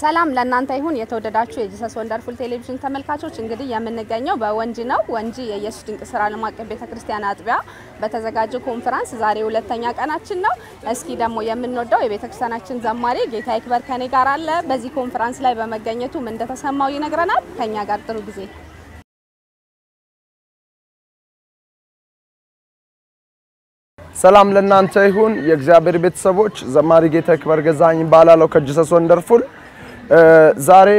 ሰላም ለእናንተ ይሁን የተወደዳችሁ የጂሰስ ወንደርፉል ቴሌቪዥን ተመልካቾች፣ እንግዲህ የምንገኘው በወንጂ ነው። ወንጂ የኢየሱስ ድንቅ ስራ ዓለም አቀፍ ቤተክርስቲያን አጥቢያ በተዘጋጀው ኮንፈረንስ ዛሬ ሁለተኛ ቀናችን ነው። እስኪ ደግሞ የምንወደው የቤተክርስቲያናችን ዘማሪ ጌታ ይክበር ከኔ ጋር አለ። በዚህ ኮንፈረንስ ላይ በመገኘቱ ምን እንደተሰማው ይነግረናል። ከኛ ጋር ጥሩ ጊዜ ሰላም ለእናንተ ይሁን የእግዚአብሔር ቤተሰቦች። ዘማሪ ጌታ ይክበር ገዛኸኝ እባላለሁ ከጂሰስ ወንደርፉል። ዛሬ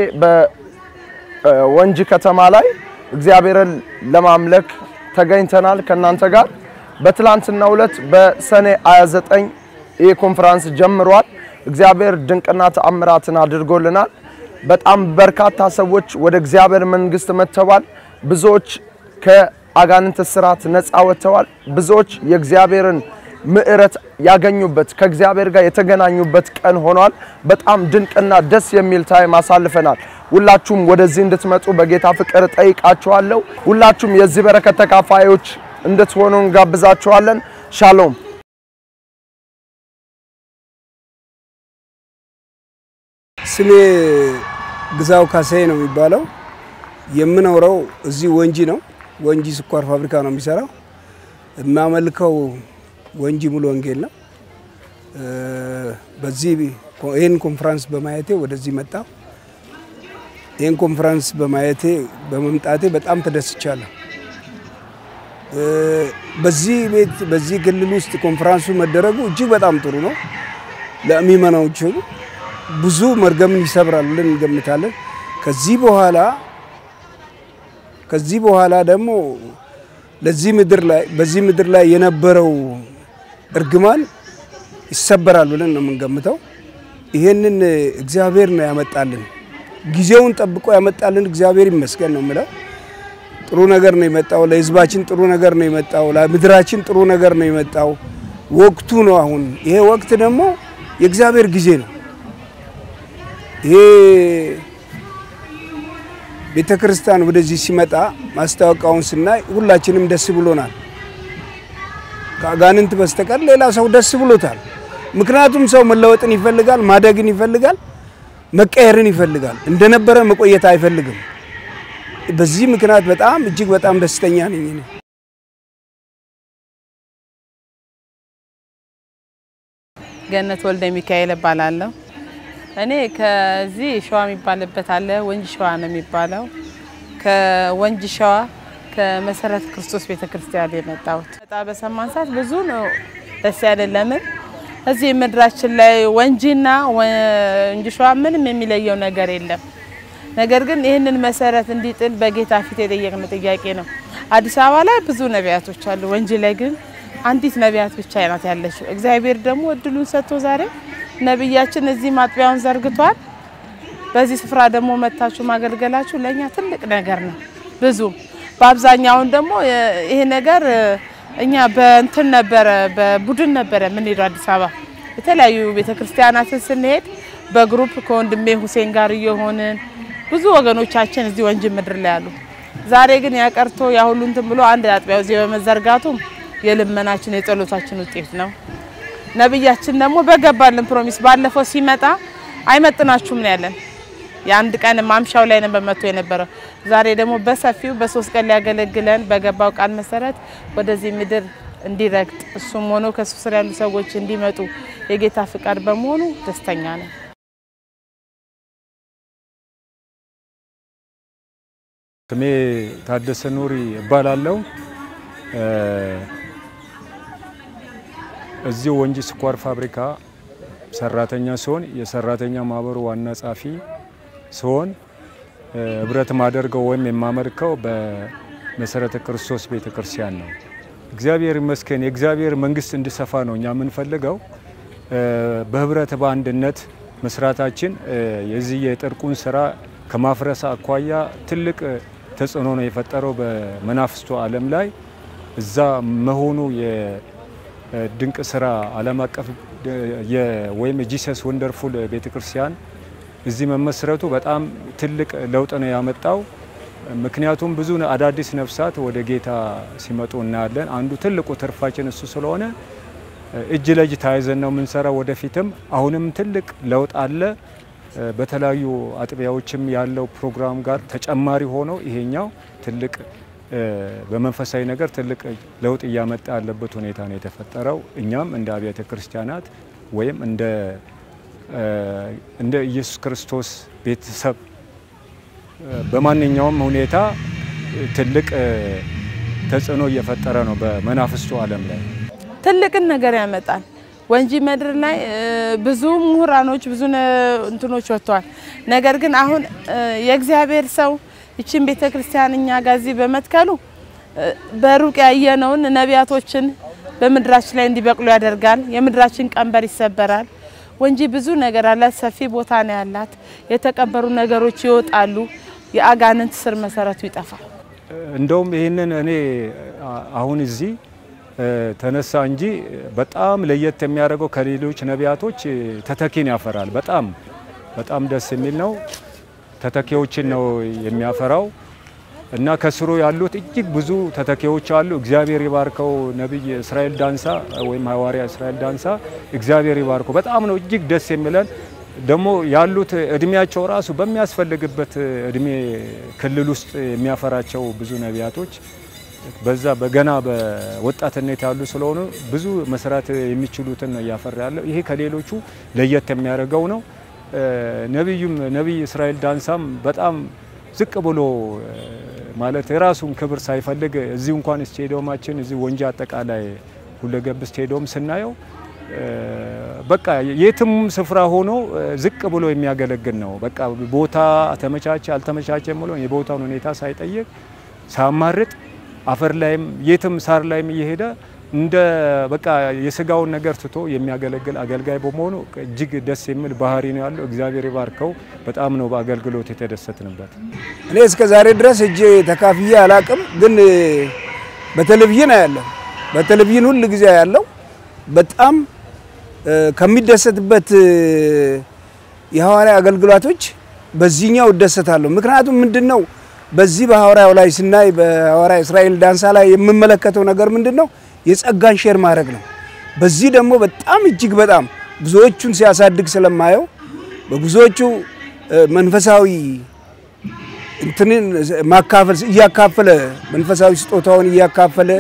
በወንጂ ከተማ ላይ እግዚአብሔርን ለማምለክ ተገኝተናል ከእናንተ ጋር። በትላንትናው ዕለት በሰኔ 29 ይህ ኮንፈረንስ ጀምሯል። እግዚአብሔር ድንቅና ተአምራትን አድርጎልናል። በጣም በርካታ ሰዎች ወደ እግዚአብሔር መንግስት መጥተዋል። ብዙዎች ከአጋንንት ስርዓት ነፃ ወጥተዋል። ብዙዎች የእግዚአብሔርን ምዕረት ያገኙበት ከእግዚአብሔር ጋር የተገናኙበት ቀን ሆኗል። በጣም ድንቅና ደስ የሚል ታይም አሳልፈናል። ሁላችሁም ወደዚህ እንድትመጡ በጌታ ፍቅር ጠይቃችኋለሁ። ሁላችሁም የዚህ በረከት ተካፋዮች እንድትሆኑ እንጋብዛችኋለን። ሻሎም። ስሜ ግዛው ካሳዬ ነው የሚባለው። የምኖረው እዚህ ወንጂ ነው። ወንጂ ስኳር ፋብሪካ ነው የሚሰራው። የማመልከው ወንጂ ሙሉ ወንጌል ነው። በዚህ ይህን ኮንፈረንስ በማየቴ ወደዚህ መጣሁ። ይህን ኮንፈረንስ በማየቴ በመምጣቴ በጣም ተደስቻለሁ። በዚህ ቤት በዚህ ክልል ውስጥ ኮንፈረንሱ መደረጉ እጅግ በጣም ጥሩ ነው። ለሚመናዎቹ ብዙ መርገምን ይሰብራል ብለን እንገምታለን። ከዚህ በኋላ ከዚህ በኋላ ደግሞ ለዚህ ምድር ላይ በዚህ ምድር ላይ የነበረው እርግማን ይሰበራል ብለን ነው የምንገምተው። ይሄንን እግዚአብሔር ነው ያመጣልን፣ ጊዜውን ጠብቆ ያመጣልን እግዚአብሔር ይመስገን ነው የምለው። ጥሩ ነገር ነው የመጣው፣ ለሕዝባችን ጥሩ ነገር ነው የመጣው፣ ለምድራችን ጥሩ ነገር ነው የመጣው። ወቅቱ ነው አሁን። ይሄ ወቅት ደግሞ የእግዚአብሔር ጊዜ ነው። ይሄ ቤተ ክርስቲያን ወደዚህ ሲመጣ ማስታወቂያውን ስናይ ሁላችንም ደስ ብሎናል። ከአጋንንት በስተቀር ሌላ ሰው ደስ ብሎታል። ምክንያቱም ሰው መለወጥን ይፈልጋል፣ ማደግን ይፈልጋል፣ መቀየርን ይፈልጋል። እንደነበረ መቆየት አይፈልግም። በዚህ ምክንያት በጣም እጅግ በጣም ደስተኛ ነኝ እኔ። ገነት ወልደ ሚካኤል እባላለሁ። እኔ ከዚህ ሸዋ የሚባልበት አለ ወንጂ ሸዋ ነው የሚባለው። ከወንጂ ሸዋ ከመሰረተ ክርስቶስ ቤተክርስቲያን የመጣሁት በጣ በሰማን ሰዓት ብዙ ነው ደስ ያለን። ለምን እዚህ ምድራችን ላይ ወንጂና ወንጂ ሸዋ ምንም የሚለየው ነገር የለም። ነገር ግን ይህንን መሰረት እንዲጥል በጌታ ፊት የጠየቅን ጥያቄ ነው። አዲስ አበባ ላይ ብዙ ነቢያቶች አሉ። ወንጂ ላይ ግን አንዲት ነቢያት ብቻ ናት ያለችው። እግዚአብሔር ደግሞ እድሉን ሰጥቶ ዛሬ ነቢያችን እዚህ ማጥቢያውን ዘርግቷል። በዚህ ስፍራ ደግሞ መታችሁ ማገልገላችሁ ለእኛ ትልቅ ነገር ነው። ብዙ በአብዛኛውን ደግሞ ይሄ ነገር እኛ በእንትን ነበረ በቡድን ነበረ የምንሄደው አዲስ አበባ የተለያዩ ቤተክርስቲያናትን ስንሄድ በግሩፕ ከወንድሜ ሁሴን ጋር እየሆንን ብዙ ወገኖቻችን እዚህ ወንጂ ምድር ላይ አሉ። ዛሬ ግን ያቀርቶ ያ ሁሉ እንትን ብሎ አንድ አጥቢያው እዚህ በመዘርጋቱ የልመናችን የጸሎታችን ውጤት ነው። ነብያችን ደግሞ በገባልን ፕሮሚስ ባለፈው ሲመጣ አይመጥናችሁም ነው ያለን። የአንድ ቀን ማምሻው ላይ ነበር መጥቶ የነበረው። ዛሬ ደግሞ በሰፊው በሶስት ቀን ሊያገለግለን በገባው ቃል መሰረት ወደዚህ ምድር እንዲረግጥ እሱም ሆኖ ከሱ ስር ያሉ ሰዎች እንዲመጡ የጌታ ፍቃድ በመሆኑ ደስተኛ ነን። ስሜ ታደሰ ኑሪ እባላለሁ። እዚህ ወንጂ ስኳር ፋብሪካ ሰራተኛ ሲሆን የሰራተኛ ማህበሩ ዋና ጸሐፊ ሲሆን ህብረት ማደርገው ወይም የማመልከው በመሰረተ ክርስቶስ ቤተ ክርስቲያን ነው። እግዚአብሔር ይመስገን የእግዚአብሔር መንግስት እንዲሰፋ ነው እኛ የምንፈልገው። በህብረት በአንድነት መስራታችን የዚህ የጥርቁን ስራ ከማፍረስ አኳያ ትልቅ ተጽዕኖ ነው የፈጠረው በመናፍስቱ ዓለም ላይ እዛ መሆኑ የድንቅ ስራ ዓለም አቀፍ ወይም ጂሰስ ወንደርፉል ቤተክርስቲያን እዚህ መመስረቱ በጣም ትልቅ ለውጥ ነው ያመጣው። ምክንያቱም ብዙ አዳዲስ ነፍሳት ወደ ጌታ ሲመጡ እናያለን። አንዱ ትልቁ ትርፋችን እሱ ስለሆነ እጅ ለእጅ ተያይዘን ነው የምንሰራው። ወደፊትም አሁንም ትልቅ ለውጥ አለ። በተለያዩ አጥቢያዎችም ያለው ፕሮግራም ጋር ተጨማሪ ሆኖ ይሄኛው ትልቅ በመንፈሳዊ ነገር ትልቅ ለውጥ እያመጣ ያለበት ሁኔታ ነው የተፈጠረው። እኛም እንደ አብያተ ክርስቲያናት ወይም እንደ እንደ ኢየሱስ ክርስቶስ ቤተሰብ በማንኛውም ሁኔታ ትልቅ ተጽዕኖ እየፈጠረ ነው በመናፍስቱ ዓለም ላይ ትልቅን ነገር ያመጣል። ወንጂ ምድር ላይ ብዙ ምሁራኖች ብዙ እንትኖች ወጥተዋል። ነገር ግን አሁን የእግዚአብሔር ሰው ይችን ቤተ ክርስቲያን እኛ ጋር እዚህ በመትከሉ በሩቅ ያየነውን ነቢያቶችን በምድራችን ላይ እንዲበቅሉ ያደርጋል። የምድራችን ቀንበር ይሰበራል። ወንጂ ብዙ ነገር አላት። ሰፊ ቦታ ነው ያላት። የተቀበሩ ነገሮች ይወጣሉ። የአጋንንት ስር መሰረቱ ይጠፋል። እንደውም ይህንን እኔ አሁን እዚህ ተነሳ እንጂ በጣም ለየት የሚያደርገው ከሌሎች ነቢያቶች ተተኪን ያፈራል። በጣም በጣም ደስ የሚል ነው። ተተኪዎችን ነው የሚያፈራው እና ከስሩ ያሉት እጅግ ብዙ ተተኪዎች አሉ። እግዚአብሔር ይባርከው ነቢይ እስራኤል ዳንሳ ወይም ሐዋርያ እስራኤል ዳንሳ እግዚአብሔር ይባርከው። በጣም ነው እጅግ ደስ የሚለን ደግሞ ያሉት እድሜያቸው ራሱ በሚያስፈልግበት እድሜ ክልል ውስጥ የሚያፈራቸው ብዙ ነቢያቶች በዛ በገና በወጣትነት ያሉ ስለሆኑ ብዙ መስራት የሚችሉትን ነው እያፈራ ያለው። ይሄ ከሌሎቹ ለየት የሚያደርገው ነው። ነቢዩም ነቢይ እስራኤል ዳንሳም በጣም ዝቅ ብሎ ማለት የራሱን ክብር ሳይፈልግ እዚሁ እንኳን ስቴዲየማችን እዚህ ወንጂ አጠቃላይ ሁለገብ ስቴዲየም ስናየው በቃ የትም ስፍራ ሆኖ ዝቅ ብሎ የሚያገለግል ነው። በቃ ቦታ ተመቻቸ አልተመቻቸ ብሎ የቦታውን ሁኔታ ሳይጠይቅ ሳያማርጥ አፈር ላይም የትም ሳር ላይም እየሄደ እንደ በቃ የስጋውን ነገር ትቶ የሚያገለግል አገልጋይ በመሆኑ እጅግ ደስ የሚል ባህሪ ነው ያለው። እግዚአብሔር ይባርከው። በጣም ነው በአገልግሎት የተደሰትንበት። እኔ እስከ ዛሬ ድረስ እጄ ተካፍዬ አላቅም፣ ግን በቴሌቪዥን አያለሁ። በቴሌቪዥን ሁል ጊዜ ያለው በጣም ከሚደሰትበት የሐዋርያ አገልግሎቶች በዚህኛው እደሰታለሁ። ምክንያቱም ምንድን ነው በዚህ በሐዋርያው ላይ ስናይ በሐዋርያ እስራኤል ዳንሳ ላይ የምመለከተው ነገር ምንድን ነው? የጸጋን ሼር ማድረግ ነው። በዚህ ደግሞ በጣም እጅግ በጣም ብዙዎቹን ሲያሳድግ ስለማየው በብዙዎቹ መንፈሳዊ እንትንን ማካፈል እያካፈለ መንፈሳዊ ስጦታውን እያካፈለ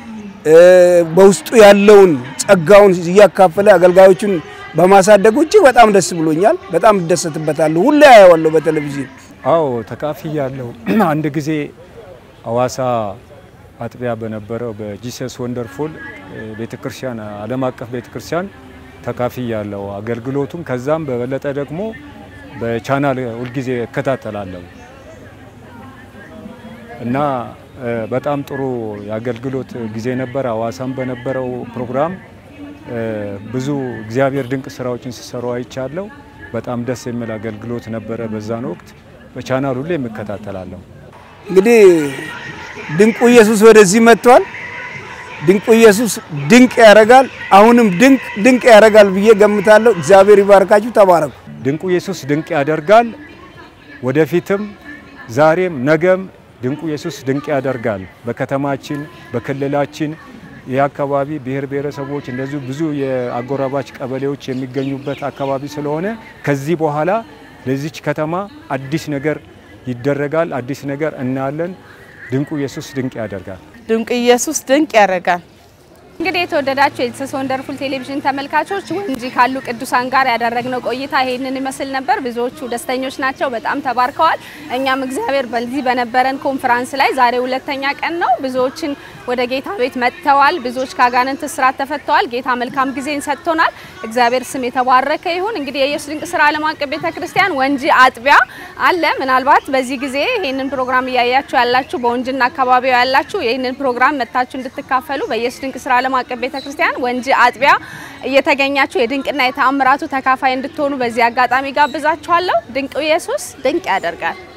በውስጡ ያለውን ጸጋውን እያካፈለ አገልጋዮቹን በማሳደጉ እጅግ በጣም ደስ ብሎኛል። በጣም እደሰትበታለሁ። ሁሌ አየዋለሁ በቴሌቪዥን። አዎ ተካፍያለሁ። አንድ ጊዜ አዋሳ አጥቢያ በነበረው በጂሰስ ወንደርፉል ቤተክርስቲያን ዓለም አቀፍ ቤተክርስቲያን ተካፍያለሁ አገልግሎቱም። ከዛም በበለጠ ደግሞ በቻናል ሁልጊዜ እከታተላለሁ እና በጣም ጥሩ የአገልግሎት ጊዜ ነበር። አዋሳም በነበረው ፕሮግራም ብዙ እግዚአብሔር ድንቅ ስራዎችን ሲሰሩ አይቻለሁ። በጣም ደስ የሚል አገልግሎት ነበረ በዛን ወቅት። በቻናል ሁሌ የምከታተላለሁ። እንግዲህ ድንቁ ኢየሱስ ወደዚህ መጥቷል። ድንቁ ኢየሱስ ድንቅ ያደርጋል። አሁንም ድንቅ ድንቅ ያደርጋል ብዬ ገምታለሁ። እግዚአብሔር ይባርካችሁ። ተባረኩ። ድንቁ ኢየሱስ ድንቅ ያደርጋል። ወደፊትም ዛሬም ነገም ድንቁ ኢየሱስ ድንቅ ያደርጋል። በከተማችን በክልላችን ይህ አካባቢ ብሔር ብሔረሰቦች እንደዚሁ ብዙ የአጎራባች ቀበሌዎች የሚገኙበት አካባቢ ስለሆነ ከዚህ በኋላ ለዚች ከተማ አዲስ ነገር ይደረጋል። አዲስ ነገር እናያለን። ድንቁ ኢየሱስ ድንቅ ያደርጋል። ድንቅ ኢየሱስ ድንቅ ያደርጋል። እንግዲህ የተወደዳችሁ የጂሰስ ወንደርፉል ቴሌቪዥን ተመልካቾች ወንጂ ካሉ ቅዱሳን ጋር ያደረግነው ቆይታ ይሄንን ይመስል ነበር። ብዙዎቹ ደስተኞች ናቸው፣ በጣም ተባርከዋል። እኛም እግዚአብሔር በዚህ በነበረን ኮንፈራንስ ላይ ዛሬ ሁለተኛ ቀን ነው። ብዙዎችን ወደ ጌታ ቤት መጥተዋል። ብዙዎች ከአጋንንት እስራት ተፈተዋል። ጌታ መልካም ጊዜን ሰጥቶናል። እግዚአብሔር ስም የተባረከ ይሁን። እንግዲህ የኢየሱስ ድንቅ ስራ ዓለም አቀፍ ቤተክርስቲያን ወንጂ አጥቢያ አለ። ምናልባት በዚህ ጊዜ ይህንን ፕሮግራም እያያችሁ ያላችሁ በወንጂና አካባቢው ያላችሁ ይህንን ፕሮግራም መጥታችሁ እንድትካፈሉ በኢየሱስ ድንቅ ስራ ዓለም አቀፍ ቤተክርስቲያን ወንጂ አጥቢያ እየተገኛችሁ የድንቅና የተአምራቱ ተካፋይ እንድትሆኑ በዚህ አጋጣሚ ጋብዛችኋለሁ። ድንቅ ኢየሱስ ድንቅ ያደርጋል።